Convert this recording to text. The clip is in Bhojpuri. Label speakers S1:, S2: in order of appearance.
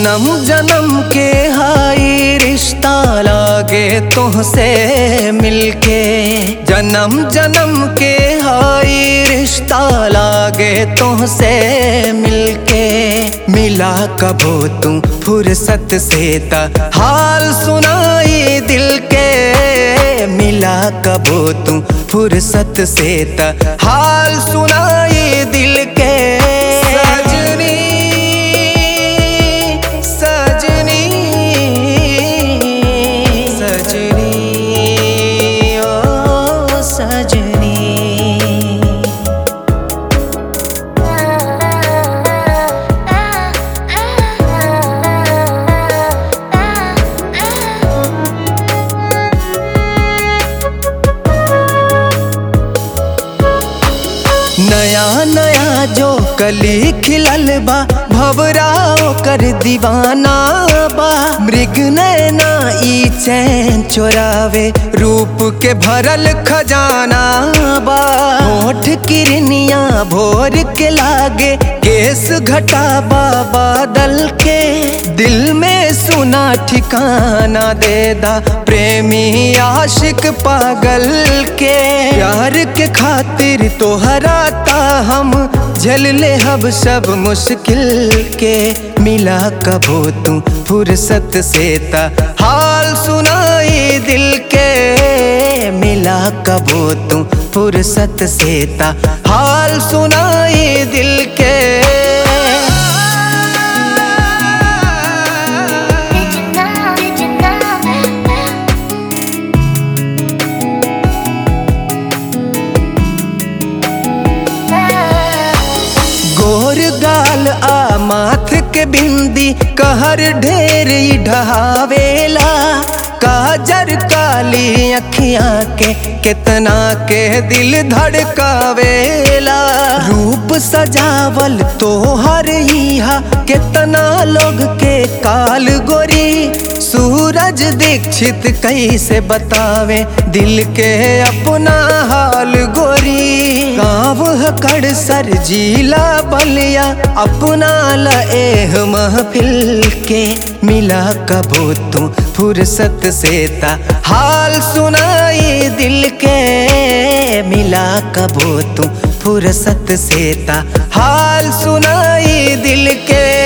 S1: जन्म जन्म के हाई रिश्ता लागे तुहसे मिलके जन्म जन्म के हाई रिश्ता लागे तुहसे मिलके मिला कबो तू फुर्सत से ता हाल सुनाई दिल के मिला कबो तू फुर्सत से ता हाल सुनाई दिल के सजनी सजनी सजनी ओ सजनी नया नया जो कली खिलल बा भवराओ कर दीवाना बा मृग नैना ई चैन चोरावे रूप के भरल खजाना बा होठ किरनिया भोर के लागे केस घटा बा बादल के दिल में सुना ठिकाना दे दा प्रेमी आशिक पागल के प्यार के खातिर तो हराता हम झल ले हब सब मुश्किल के मिला कबो तू फुर्सत से ता हाल सुनाई दिल के मिला कबो तू फुर्सत से ता हाल सुनाई दिल के
S2: Did you know? Did you know?
S1: गोर गाल आ माथ के बिंदी कहर ढेर ही ढहावेला काजर काली अखियां के कितना के दिल धड़कावेला रूप सजावल तो हर इहा कितना लोग के काल गोरी सूरज दीक्षित कैसे बतावे दिल के अपना हाल गोरी गाँव कड़ सर जिला बलिया अपना लएह महफिल के मिला कबो तू फुर्सत से ता हाल सुनाई दिल के मिला कबो तू फुर्सत से ता हाल सुनाई दिल के